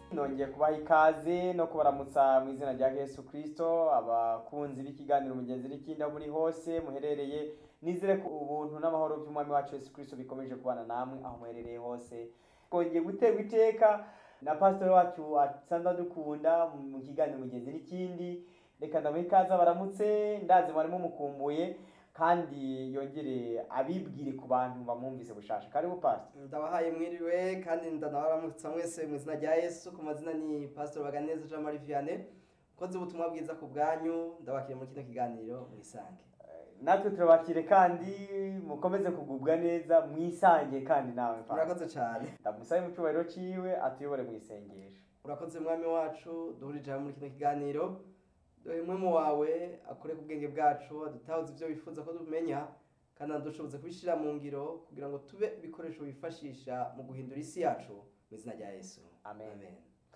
nongeye kubaha ikaze no kubaramutsa mu izina rya yesu kirisito abakunzi b'ikiganiro mugenzi n'ikindi aho muri hose muherereye nizere ko ubuntu n'amahoro by'umwami wacu yesu kirisito bikomeje kubana namwe aho muherereye hose twongeye guterwa iteka na pasitori wacu asanzwe adukunda mu kiganiro mugenzi n'ikindi reka ndamuha ikaze abaramutse ndazi mwari mumukumbuye kandi yongere abibwire ku bantu bamwumvise bushasha karibu pastor ndabahaye mwiriwe kandi ndanabaramutsa mwese mu izina rya yesu ku mazina ni pastor baganeza jean marie vianney ukoze ubutumwa bwiza ku bwanyu ndabakiriye muri kino kiganiro mwisange natwe turabakire kandi mukomeze kugubwa neza mwisange kandi nawe pastor urakoze cyane ndamusabe mu cyubahiro ciwe atuyobore mu isengesho urakoze mwami wacu duhurije hamwe muri kino kiganiro dore umwe mu wawe akore ku bwenge bwacu adutahuze ibyo wifuza ko tumenya kandi anadushoboze kubishyira mu ngiro kugira ngo tube ibikoresho bifashisha mu guhindura isi yacu mu izina rya yesu Amen.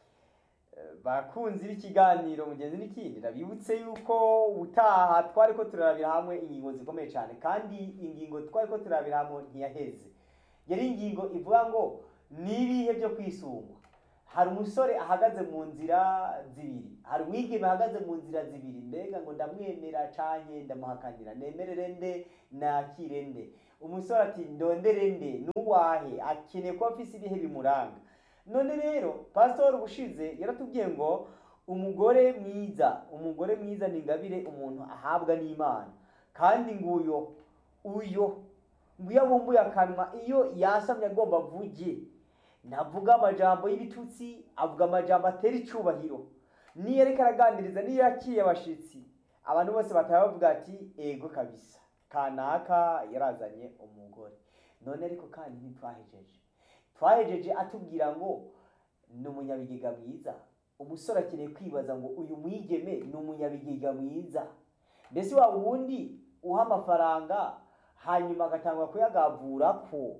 bakunzi b'ikiganiro mugenzi n'ikindi ndabibutse yuko utaha twari ko turarabira hamwe ingingo zikomeye cyane kandi ingingo twari ko turarabira hamwe ntiyaheze yari ingingo ivuga ngo n'ibihe byo kwisungwa hari umusore ahagaze mu nzira zibiri hari umwigeme ahagaze mu nzira zibiri mbega ngo ndamwemera canke ndamuhakanira nemerere nde nakire nde umusore ati ndondere nde nuwahe akeneye kuba afise ibihe bimuranga none rero pasitori ubushize yaratubwiye ngo umugore mwiza umugore mwiza ni ingabire umuntu ahabwa n'imana kandi nguyo uyo ngo iyo abumbuye akanwa iyo yasamye agomba avuge ntavuga amajambo y'ibitutsi avuga amajambo atera icyubahiro niyo ariko araganiriza niyo yakiriye abashitsi abantu bose bataba bavuga ati ego kabisa kanaka yarazanye umugore none ariko kandi ntitwahejeje twahejeje atubwira ngo ni umunyabigega mwiza umusore akeneye kwibaza ngo uyu mwigeme ni umunyabigega mwiza mbese wa wundi uha amafaranga hanyuma agatangwa kuyagavura ko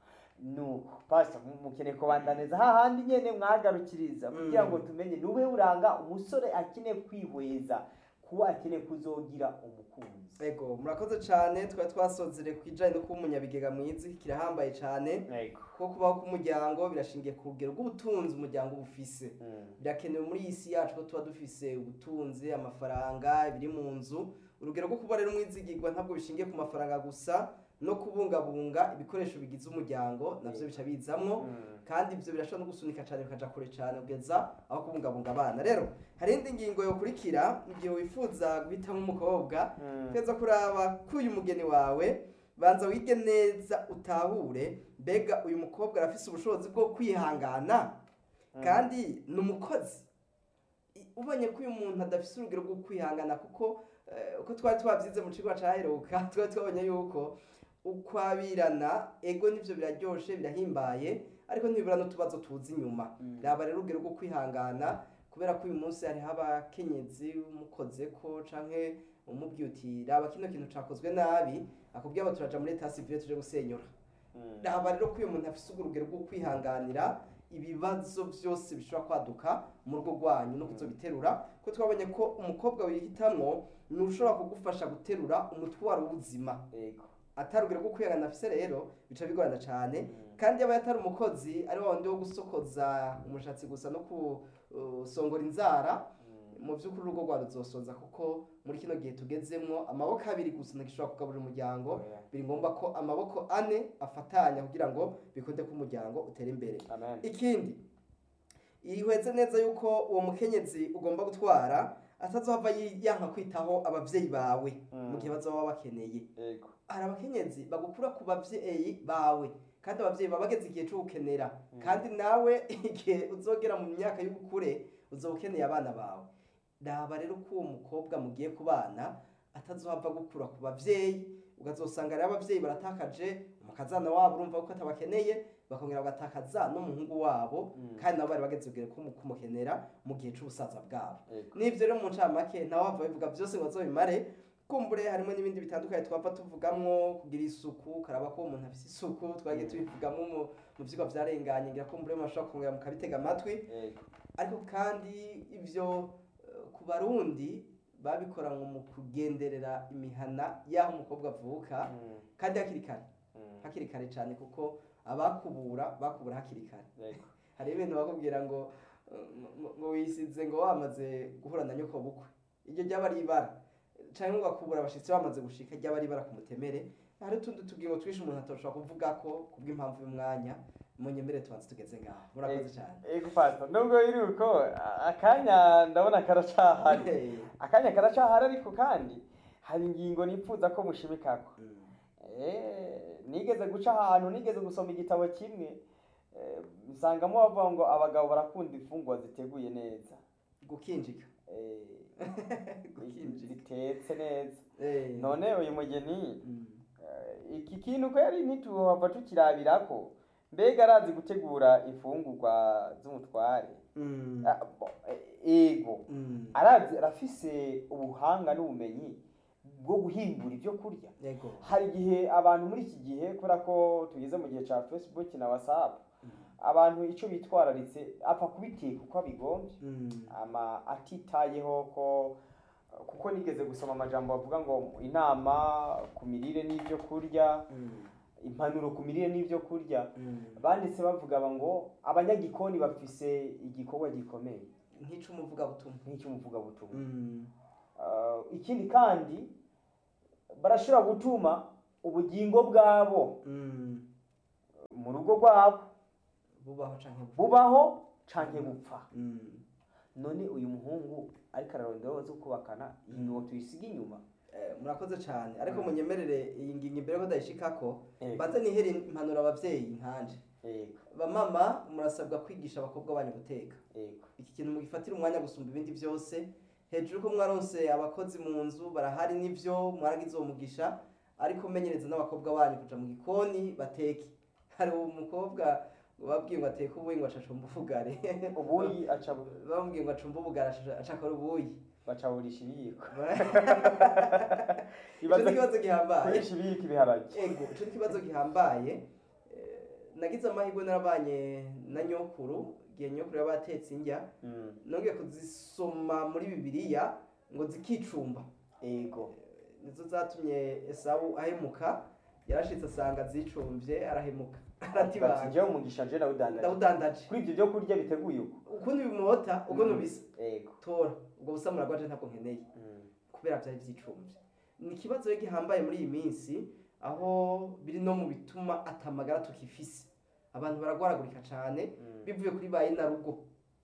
nuko pastor mukeneye kubandaniza hahandi nyene mwagarukiriza kugira ngo tumenye nube uranga umusore akeneye kwihweza kuba akeneye kuzogira umukunzi ego murakoze cyane twari twasozere ku kijyanye no kuba umunyabigega mwiza kirahambaye cyane yego kuko kubaho k'umuryango birashingiye ku rugero rw'ubutunzi umuryango uba ufise birakenewe muri iyi si yacu ko tuba dufise ubutunzi amafaranga ibiri mu nzu urugero rwo kuba rero umwizigirwa ntabwo bishingiye ku mafaranga gusa no kubungabunga ibikoresho bigize umuryango navyo bica bizamwo kandi ibyo birashobora no gusunika cyane bikaja kure cyane kugeza aho kubungabunga abana rero hari indi ngingo yokurikira igihe wifuza guhitamo umukobwa teza kuraba ko uyu mugeni wawe banza wige neza utahure mbega uyu mukobwa arafise ubushobozi bwo kwihangana kandi ni umukozi I- ubonye ko uyu muntu adafise urugero rwo kwihangana kuko eh, uko twari twabyize mu kigo caheruka twari twabonye yuko ukwabirana ego nivyo biraryoshe birahimbaye ariko ntibibura n'utubazo tuzi inyuma raba rero urugero rwo kwihangana kubera ko uyu munsi hariho abakenyezi umukozeko canke umubwiye uti raba kino kintu cakozwe nabi akubwiye abo turaja muri leta sivile tuje gusenyura raba rero ko uyu muntu afise urugero rwo kwihanganira ibibazo byose bishobora kwaduka mu rugo rwanyu no kuzobiterura ko twabonye ko umukobwa wihitamwo ni ushobora kugufasha guterura umutwaro w'ubuzima yego atari urugero rwo kwihangana afise rero bica bigorana cyane kandi yaba atari umukozi ari wa wundi wo gusokoza umushatsi gusa no kusongora inzara mu by'ukuri urugo rwa ruzosoza kuko muri kino gihe tugezemwo amaboko abiri gusa ntagishobora kugaburira umuryango Oya. biri ngombwa ko amaboko ane afatanya kugira ngo bikunde ko umuryango utere imbere amen ikindi ihweze neza yuko uwo mukenyezi ugomba gutwara atazohava yi- yanka kwitaho abavyeyi bawe Mm. mu gihe bazoba bakeneye yego hari abakenyezi bagukura ku bavyeyi bawe kandi abavyeyi baba bageze igihe cyo gukenera kandi nawe igihe uzogera mu myaka y'ubukure uzoba ukeneye abana bawe raba rero ko uwo mukobwa mugiye kubana atazohava gukura ku bavyeyi ukazosanga rero abavyeyi baratakaje umukazana wabo urumva ko atabakeneye bakongera bagatakaza n'umuhungu wabo Mm. kandi nabo bari bageze ubwire ko kumukenera mu gihe c'ubusaza bwabo yego n'ivyo rero mu ncamake nawe wava bivuga byose ngo azobimare kumbure harimo n'ibindi bitandukanye twapfa tuvugamwo kugira isuku karaba ko umuntu afise isuku twagiye tubivugamwo mu mu vyigwa vyarenganye ngira kumbure mashobora kongera mukabitega amatwi yego ariko kandi ivyo eh, ku barundi babikora ngo mu kugenderera imihana y'aho umukobwa avuka Mm, kandi hakiri kare mm, hakiri kare cyane kuko abakubura bakubura hakiri kare yego hari ibintu bakubwira ngo ngo- ngo wisize ngo wamaze guhura na nyoko bukwe iryo ryaba ari ibara canke ugakubura abashitsi bamaze gushika ryaba ari ibara ku mutemere hari utundi tugingo twinshi umuntu atoshobora kuvuga ko kubw'impamvu y'umwanya munyemere tubanze tugeze ngaho murakoze cyane ego pastor nubwo biri uko a- akanya ndabona karacahari akanya karacahari ariko kandi hari ingingo nipfuza ko mushimikako Mm. Eh, nigeze guca ahantu nigeze gusoma igitabo kimwe eh, nsangamo bavuga ngo abagabo barakunda imfungwa ziteguye neza gukinjika Eh, Gukinjika. zitetse neza Eh. none uyu mugeni Mm. eh, iki kintu ko yari ntituhava tukirabirako mbega arazi gutegura imfungurwa z'umutware Mm. Ah, bo- eh, ego Mm. arazi arafise ubuhanga n'ubumenyi bwo guhingura ibyo kurya yego hari igihe abantu muri iki gihe kubera ko tugeze mu gihe cya facebook na whatsapp Mm. abantu icyo bitwararitse apfa kubiteka uko abigombye Mm. ama atitayeho ko kuko nigeze gusoma amajambo bavuga ngo inama ku mirire n'ibyo kurya Mm. impanuro ku mirire n'ibyo kurya Mm. banditse bavuga ngo abanyagikoni bafise igikorwa gikomeye nk'icumuvugabutumwa nk'icy'umuvugabutumwa Mm. Uh, ikindi kandi barashobora gutuma ubugingo bwabo Mm. mu rugo rwabo bubaho canke bupfa. bubaho canke bupfa Mm. none uyu muhungu ariko ararondera zo kubakana iyi ngingo tuyisiga inyuma Eh, murakoze cyane ariko Mm. munyemerere iyi ngingo imbere ko ndayishikako Yego. banze nihere impanuro abavyeyi nkanje yego bamama murasabwa kwigisha abakobwa banyu guteka yego iki kintu mugifatira umwanya gusumba ibindi byose hejuru ko mwaronse abakozi mu nzu barahari n'ivyo mwaragize uwo mugisha ariko menyereza n'abakobwa banyu kuja mu gikoni bateke hari umukobwa babwiye ngo ateke ubuyi ngo acacumba ubugari ubuyi aca bamubwiye ngo acumba ubugari aca- acakora ubuyi bacaburisha ibiyiko ico ni ikibazo gihambaye kurisha ibiyiko ibiharage ego ico ni ikibazo gihambaye Eh, nagize amahirwe narabanye na nyokuru igihe nyokuru yaba yatetse indya Mm, nongeye kuzisoma muri bibiliya ngo zikicumba yego nizo zatumye esawu ahemuka yarashitse asanga zicumvye arahemuka aratibanga njyewe umugisha nje nawudandaje ndawudandaje kuri ibyo byo kurya biteguye uko ukundi bimota ubwo Mm. nubisa yego tora ubwo busamura bwaje ntabwo nkeneye Mm, kubera byari byicumvye ni ikibazo rero gihambaye muri iyi minsi aho biri no mu bituma atamagara tukifise abantu baragwaragurika cane mm, bivuye kuri ba rugo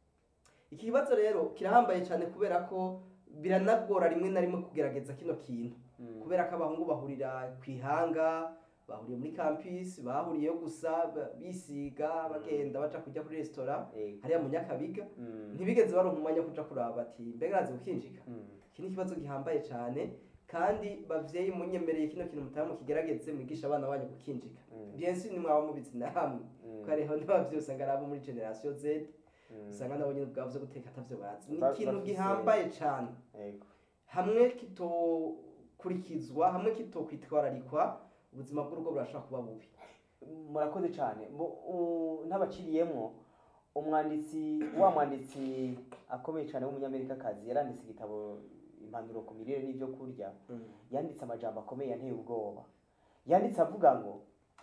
iki kibazo rero kirahambaye cyane kubera ko biranagora rimwe na rimwe kugerageza kino kintu mm, kubera ko abahungu bahurira ku ihanga bahuriye muri campus bahuriyeyo gusa ba- bisiga bagenda baca kujya kuri resitora yego hariya mu nyakabiga Mm, ntibigeze baronka umwanya wo kuja kuraba bati mbega arazi gukinjika mm, iki ni ikibazo gihambaye cyane kandi bavyeyi munyemereye kino kintu mutaba mukigerageze mwigisha abana banyu gukinjika mm, bien sûr nimwaba mubizi namwe mm, ko hariho n'abavyeyi usanga ari abo muri generation z mm, usanga nabo nyine ubwabo vyo guteka atavyo bazi ni Ba- ikintu bafise- gihambaye cane yego hamwe kitokurikizwa hamwe kitokwitwararikwa ubuzima bw'urugo burashobora kuba bubi murakoze cyane Mu- u- ntabaciriyemwo umwanditsi wa mwanditsi akomeye cyane w'umunyamerikakazi yaranditse igitabo impanuro ku mirire n'ibyo kurya yanditse amajambo akomeye yanteye ubwoba yanditse avuga ngo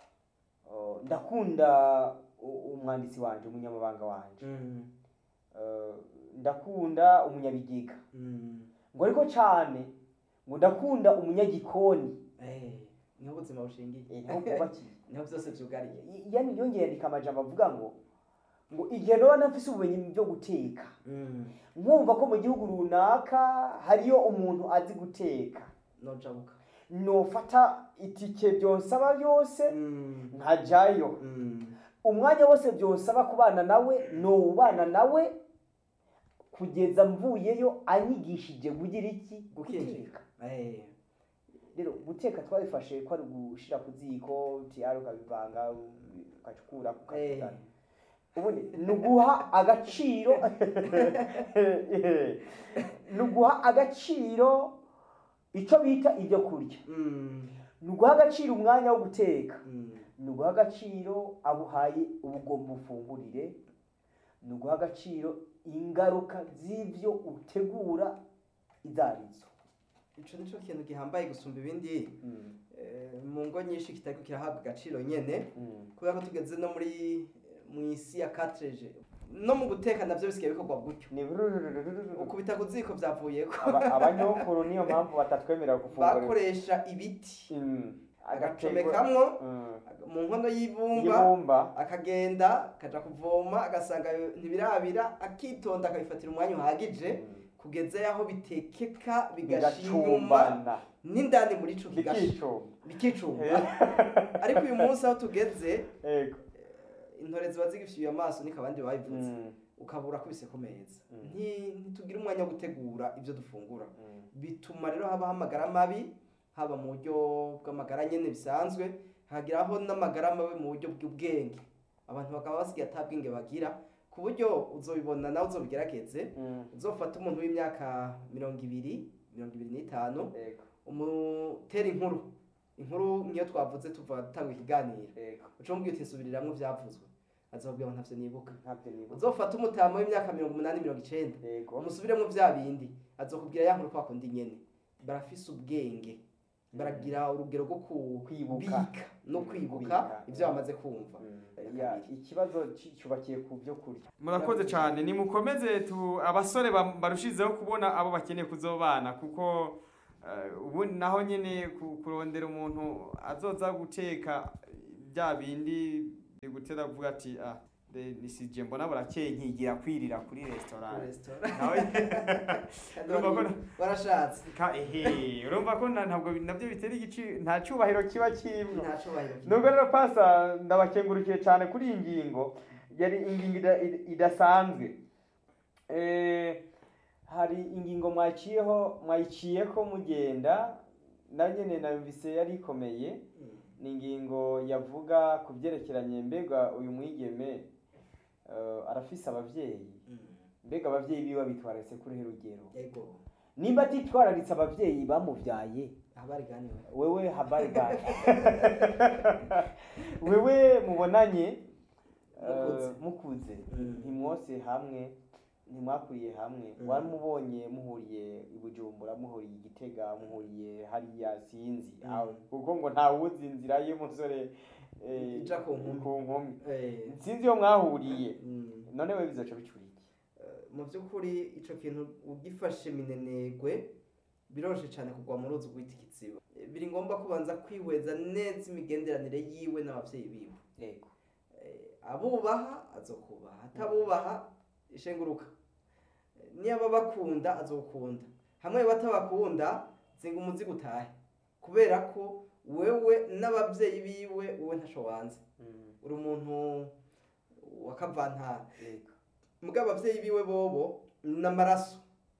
uh, ndakunda u- umwanditsi wanje umunyamabanga wanje Uh, ndakunda umunyabigega ngo ariko cyane ngo ndakunda umunyagikoni Eh, niho ubuzima bushingiye Eh, niho bwubakiye niho byose byugariye yani yongeye yandika amajambo avuga ngo ngo igihe noba nafise ubumenyi mu byo guteka nkumva ko mu gihugu runaka hariyo umuntu azi guteka nojabuka nofata itike byonsaba byose nkajayo umwanya wose byonsaba kubana nawe nowubana nawe kugeza mvuyeyo anyigishije kugira iki gukinjika Eh, rero guteka twabifashe ko ari ugushira ku ziko tiyari ukabivanga ukacukura ukabizana ubundi ni uguha agaciro ni uguha agaciro icyo bita ibyo kurya mm, ni uguha agaciro umwanya wo guteka mm, ni uguha agaciro abuhaye ubugomba ufungurire ni uguha agaciro ingaruka z'ibyo utegura izo arizo ico nico kintu gihambaye gusumba ibindi eh, mu ngo nyinshi kitariko kirahabwa agaciro nyene kubera ko tugeze no muri mu isi ya 4G no mu guteka navyo bisigaye bikorwa gutyo ni burururururu. ukubita ku ziko vyavuyeko Aba- abanyokuru niyo mpamvu batatwemerera gufungura bakoresha ibiti Mm. agacomekamwo Mm. mu nkono y'ibumba y'ibumba akagenda akaja kuvoma agasanga ntibirabira akitonda akabifatira umwanya uhagije kugeza yaho bitekeka bigasha inyuma bigacumbana n'indani muri ico kigasha bikicumba bikicumba ariko uyu munsi aho tugeze yego intore ziba zigifyuye amaso niko abandi babivuze Mm. ukabura kubise ku meza Mm. Nti- ntitugira umwanya wo gutegura ibyo dufungura Mm. bituma rero habaho amagara mabi haba mu buryo bw'amagara nyene bisanzwe hagiraho n'amagara mabi mu buryo bw'ubwenge abantu bakaba basigaye ata bwenge bagira ku buryo uzobibona nawe uzobigerageze Mm. uzofata umuntu w'imyaka mirongo ibiri mirongo ibiri n'itanu yego umutera inkuru inkuru niyo twavuze tuva dutanga ikiganiro yego uca umubwira uti nsubiriramwo ivyavuzwe azobwira ngo ntavyo nibuka ntabyo nibuka uzofata umutama w'imyaka mirongo umunani mirongo icenda yego umusubiremo vya bindi azokubwira ya nkuru kwa kundi nyene barafise ubwenge baragira urugero rwo ku- Kwibuka. bika no kwibuka Kwibuka. ivyo bamaze kumva Mm. Ya, ikibazo ci- cyubakiye ku byo kurya murakoze cyane nimukomeze tu abasore ba- barushizeho kubona abo bakeneye kuzobana kuko eh, ubu naho nyine ku- kurondera umuntu azoza guteka bya bindi bigutera avuga ati ah de- nisije mbona burakeye nkigira kwirira kuri restaurant Restaurant. nawe Kandi urumva ko wari- warashatse ka ehe urumva ko na- ntabwo nabyo bitera igici nta cyubahiro kiba kirimo nta cubahiro nubwo rero pasa ndabakengurukiye cyane kuri iyi ngingo yari ingingo ida- ida- idasanzwe Eh, hari ingingo mwaciyeho mwayiciyeko mugenda na nyene nabise yari ikomeye Mm. ni ingingo yavuga ku byerekeranye mbega uyu mwigeme eh, arafise abavyeyi Mm. mbega abavyeyi biwe bitwararitse kuri he rugero yego nimba atitwararitse abavyeyi bamuvyaye habari ganiwe wewe habari gani wewe mubonanye Mukuze. eh, mukuze Mm. ntimwose hamwe ntimwakuriye hamwe Mm. waramubonye muhuriye i bujumbura muhuriye i gitega muhuriye hariya sinzi Mm. aho kuko ngo ntawuzi inzira y'umusore eh, Ija ku nkumi. ku nkumi Eh, sinzi iyo mwahuriye mm. none we bizoca bicura iki mu by'ukuri ico kintu ugifashe minenegwe biroroshye cyane kugwa mu ruzi rwita ikiziba Eh, biri ngombwa kubanza kwihweza neza imigenderanire yiwe n'abavyeyi biwe yego Eh, abubaha azokubaha atabubaha ishenguruka Eh, niba bakunda azokunda hamwe batabakunda zinga umuzigo utahe kubera ko wewe n'abavyeyi biwe wowe ntaco wanze Mm, uri umuntu wa kavantara yego muga abavyeyi biwe bobo n'amaraso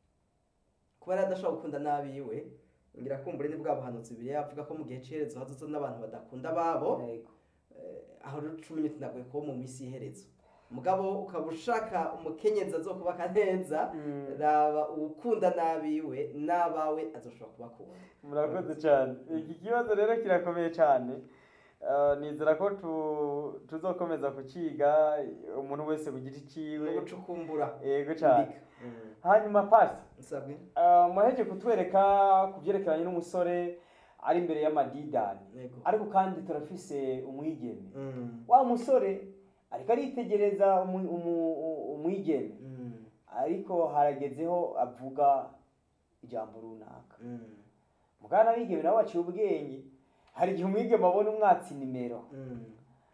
kuba yari adashobora gukunda n'abiwe ngira kumbure ni bwa buhanuzi bibiri avuga ko mu gihe c'iherezo hazoza n'abantu badakunda ababo yego Eh, aho rero cumi n'uti nagoye kuba mu minsi y'iherezo mugabo ukaba ushaka umukenyezi azokubaka neza Mm. raba uwukunda n'abiwe n'abawe azoshobora kubakunda murakoze cyane iki kibazo rero kirakomeye cyane Eh, nizera ko tu- tuzokomeza kuciga umuntu wese ku giti no ciwe gucukumbura yego cyane imbika. Mm. hanyuma pasi nsabwe eh, muheje kutwereka ku byerekeranye n'umusore ari imbere y'amadidani yego ariko kandi turafise umwigeme Mm. wa musore ariko aritegereza umu- umu- u- umwigeme Mm. ariko haragezeho avuga ijambo runaka Mm. mugana abigeme nabo baciye ubwenge hari igihe umwigeme abona umwatsi nimero Mm.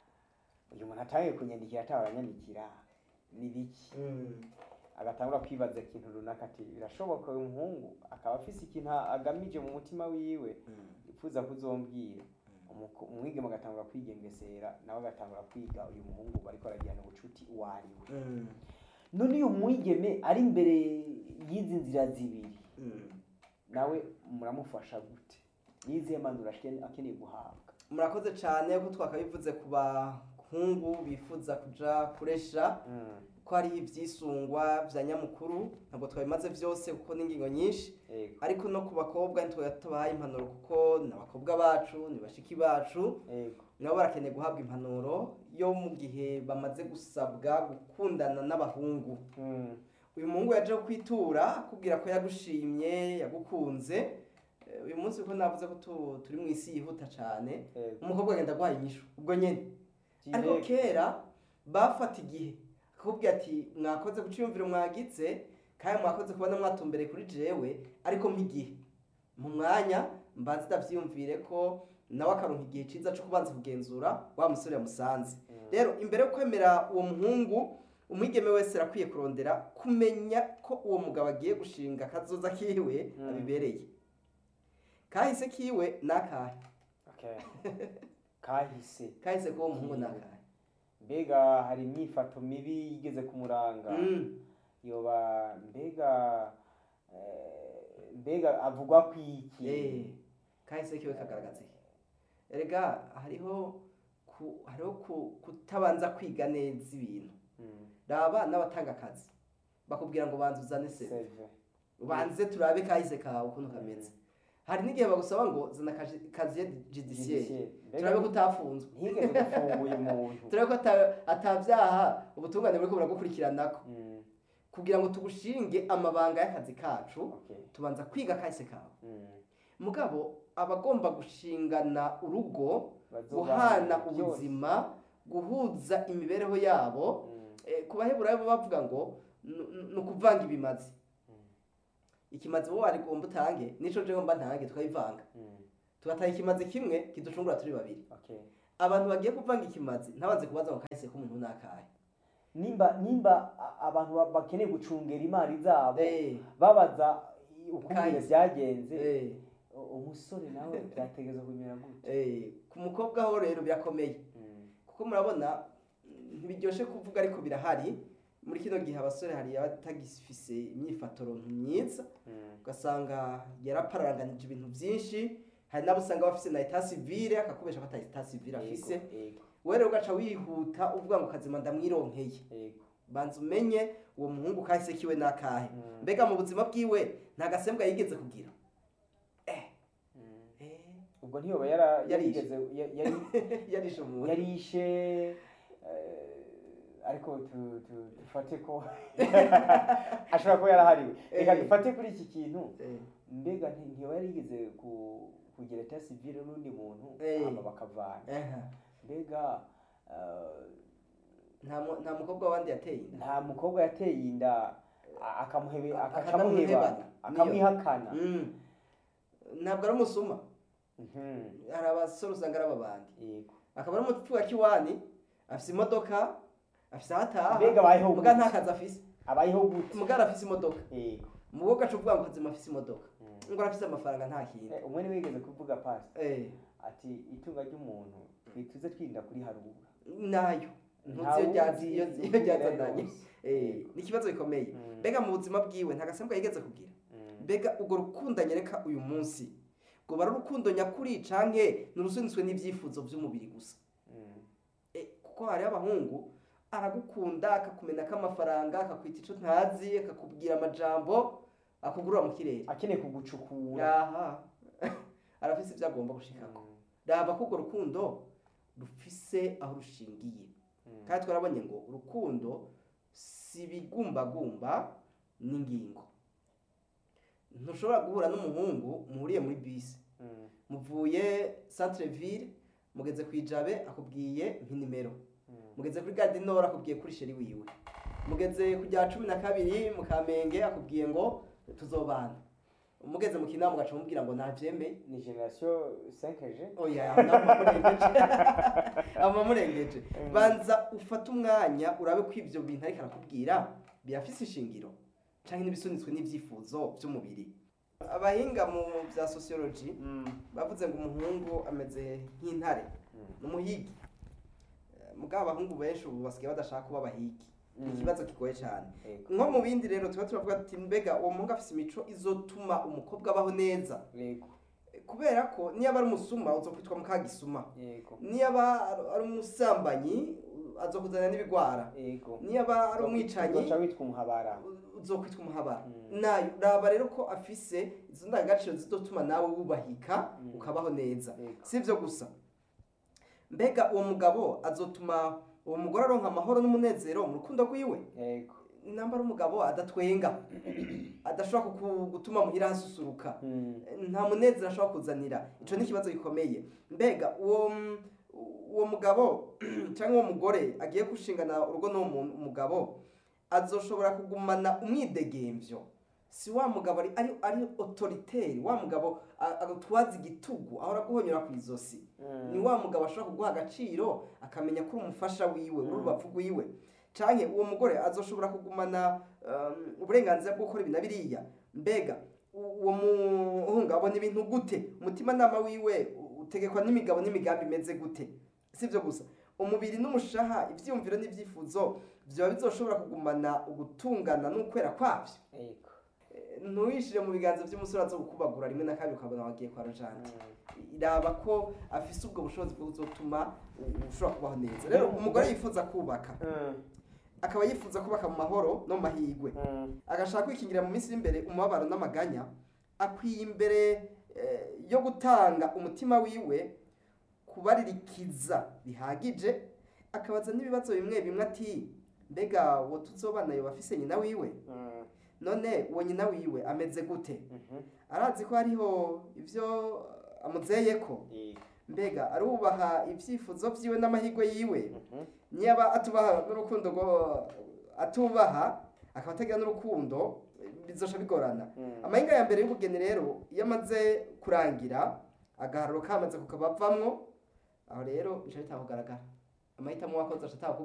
uyu muntu atangiye kunyandikira atawe aranyandikira ni biki Mm. agatangura kwibaza ikintu runaka ati birashoboka uyu muhungu akaba afise ikintu agamije mu mutima wiwe Mm. yifuza kuzombwira Umuko- umwigeme agatangura kwigengesera nawe agatangura kwiga uyu muhungu bariko baragirana ubucuti uwo ari we Mm. none uyu mwigeme ari imbere y'izi nzira zibiri Mm. nawe muramufasha gute nizihe mpanuro ashike- akeneye guhabwa murakoze cyane ko twakabivuze ku bahungu bifuza kuja kuresha ko hariho ibyisungwa bya nyamukuru ntabwo twabimaze byose kuko ni ingingo nyinshi yego ariko no ku bakobwa ntitwe tubahaye impanuro kuko ni abakobwa bacu ni bashiki bacu yego nabo barakeneye guhabwa impanuro yo mu gihe bamaze gusabwa gukundana n'abahungu Mm. uyu muhungu yaje kwitura akubwira ko yagushimye yagukunze Eh, uyu munsi kuko navuze ko tu- turi mu isi yihuta cyane yego umukobwa agenda aguhaye inyishu ubwo nyine ariko Direct. kera bafata igihe akakubwira ati mwakoze guca iyumviro mwagitse kandi mwakoze kubona mwatumbereye kuri jewe ariko nk'igihe mu mwanya mbanza ndavyiyumvire ko nawe akaronka igihe ciza co kubanza kugenzura wa musore yamusanze rero imbere yo kwemera uwo muhungu umwigeme wese arakwiye kurondera kumenya ko uwo mugabo agiye gushinga akazoza kiwe Mm. abibereye kahise kiwe nakahe Okay. kahise kahise k'uwo muhungu nakahe mbega hari imyifato mibi yigeze kumuranga Mm. yoba mbega eh, mbega avugwa kwiki Eh, kahise kiwe kagaragaza iki erega hariho ku, hariho ku, kutabanza kwiga neza ibintu Mm. raba n'abatanga akazi bakubwira ngo banza uzane seve Seve. ubanze turabe kahise kawe ukuntu kameze hari n'igihe bagusaba ngo zana kaji- kaziye judiciaire Judiciaire. Mbega turabe ko utafunzwe ntigeze gufunguye umuntu turabe ko ata- atabyaha ubutungane buriko buragukurikiranako Mm. kugira ngo tugushinge amabanga y'akazi kacu Okay. tubanza kwiga kahise kawe Mm. mugabo abagomba gushingana urugo Bazobana guhana byose. ubuzima guhuza imibereho yabo Mm. Eh, ku baheburayo bo bavuga ngo "Nu- nu- ni ukuvanga ibimazi Mm. ikimazi wowe wari gomba utange nico jewe mba ntange tukabivanga Mm. tugataha ikimazi kimwe kiducungura turi babiri Okay. abantu bagiye kuvanga ikimazi ntabanze kubaza ngo kahise k'umuntu nakahe nimba nimba a- abantu ba- bakeneye gucungera imari zabo Eh, babaza uko Kahise. ibintu byagenze eh, u- umusore nawe byategereza kumera gute eh. ku mukobwa ho rero birakomeye Mm. kuko murabona mm, ntibiryoshe kuvuga ariko birahari muri kino gihe abasore hari abatagifise imyifatoro myiza Mm. ugasanga yarapararanganije ibintu byinshi hari n'abo usanga bafise na etat civile akakubesha ko ata etat civile afise Yego, yego, wewe rero ugaca wihuta uvuga ngo kazima ndamwironkeye yego. banza umenye uwo muhungu kahise kiwe nakahe Mm. mbega mu buzima bwiwe nta gasembwa yigeze kugira Mm. Eh, ubwo ntiyoba yara- Yarishe. yarigeze ya- yari- yarishe umuntu yarishe eh, ariko tu- tu- dufate ko ashobora kuba yarahariwe reka Eh. dufate kuri iki kintu Eh, mbega nti- ntiyoba yarigeze ku- kugira etat civile n'undi muntu Eh. hama bakavana aha. mbega eh, nta mu- nta mukobwa wandi yateye inda nta mukobwa yateye inda a- akamuhebe A- akamuheba akanamuhebana. akamwihakana Mm. ntabwo ari umusuma Mhm. hari abasore usanga ari ababandi yego akaba ari umupfu wa kiwani afise imodoka afise aho ataha mbega abayeho muga gute nta kazi afise abayeho gute muga arafise imodoka yego mugo gaca uvuga ngo kazima afise imodoka Mm. ngo arafise amafaranga nta kintu Eh, umwe niwe yigeze kuvuga pasi Eh, ati itunga ry'umuntu twituze twirinda kuriharura nayo ntuzi Ntawe iyo ryazi- uzi iyo ubwira iyo ryazananye yose. Eh, Yego. ni ikibazo gikomeye Mm. mbega mu buzima bwiwe nta gasembwa yigeze kugira Mm. mbega urwo rukundo anyereka uyu munsi ngo bari urukundo nyakuri canke ni urusunitswe n'ivyifuzo vy'umubiri gusa Mm. Eh, kuko hariho abahungu aragukunda akakumenako amafaranga akakwita ico ntazi akakubwira amajambo akugurura mu kirere akeneye kugucukura aha arafise ivyo agomba gushikako Mm. raba ko urwo rukundo rufise aho rushingiye Mm. kandi twarabonye ngo urukundo si ibigumbagumba n'ingingo ntushobora guhura n'umuhungu muhuriye muri bisi Mm. muvuye centre ville mugeze ku ijabe akubwiye nk'inimero Mm. mugeze kuri gare du nord akubwiye kuri sheri wiwe mugeze ku rya cumi na kabiri mu kamenge akubwiye ngo tuzobana mugeze mu kinama ugaca mubwira ngo ntavyemeye ni generation 5g oya amamurengeje amamurengeje banza ufate umwanya urabe ko ivyo bintu ariko arakubwira birafise ishingiro canke n'ibisunitswe n'ivyifuzo vy'umubiri abahinga mu vya sociology Mm. bavuze ngo umuhungu ameze nk'intare Mm. n'umuhigi Eh, mugabo abahungu benshi ubu basigaye badashaka kuba abahigi ni Mm. ikibazo kigoye cyane Yego. nko mu bindi rero tuba turavuga ati mbega uwo muhungu afise imico izotuma umukobwa abaho neza yego Eh, kubera ko niyo aba ari umusuma uzokwitwa mukagisuma yego niyo aba ari- ari umusambanyi azokuzanira n'ibigwara yego niyo aba ari umwicanyi uzoca witwa umuhabara uzokwitwa umuhabara Mm. nayo raba rero ko afise izo ndangagaciro zizotuma nawe wubahika Mm. ukabaho neza Yego. si ibyo gusa mbega uwo mugabo azotuma uwo mugore aronka amahoro n'umunezero mu rukundo rwiwe yego namba ari umugabo adatwenga adashobora kuku- gutuma muhira hasusuruka Mm. nta munezero ashobora kuzanira ico ni ikibazo gikomeye mbega uwo uwo mugabo cyangwa uwo mugore agiye gushingana urugo n'uwo muntu- umugabo azoshobora kugumana umwidegemvyo si wa mugabo ari ari, ari autoritaire wa mugabo a- agutwaza igitugu ahora guhonyora ku izosi ni wa mugabo ashobora kuguha agaciro akamenya ko uri umufasha wiwe uri urubavu rwiwe canke uwo mugore azoshobora kugumana um, uburenganzira bwo gukora ibi na biriya mbega u- uwo muhungu abona ibintu gute umutimanama wiwe u- utegekwa n'imigabo n'imigambi imeze gute sivyo gusa umubiri n'umushaha ivyiyumviro n'ivyifuzo vyoba bizoshobora kugumana ugutungana n'ukwera kwavyo Yego. Eh, ntuwishire mu biganza vy'umusore azo gukubagura rimwe na kabiri ukabona wagiye kwa rojante iraba ko afise ubwo bushobozi bwo kuzotuma u- ushobora kubaho neza rero umugore yifuza kubaka Mm, akaba yifuza kubaka mu mahoro no mu mahigwe mm, agashaka kwikingira mu minsi iri imbere umubabaro n'amaganya akwiye imbere eh, yo gutanga umutima wiwe kubaririkiza bihagije akabaza n'ibibazo bimwe bimwe ati mbega uwo tuzobana yoba afise nyina wiwe mm, none uwo nyina wiwe ameze gute mhm. arazi ko hariho ivyo amuzeyeko Yego. mbega arubaha ivyifuzo vyiwe n'amahirwe yiwe Mhm. niba atubaha n'urukundo rwo atubaha akaba atagira n'urukundo bizosha bigorana Mm. amahinga ya mbere y'ubugeni rero iyo amaze kurangira agaharuro kamaze kukabavamwo aho rero bica bitanga kugaragara amahitamo wakoze aca atanga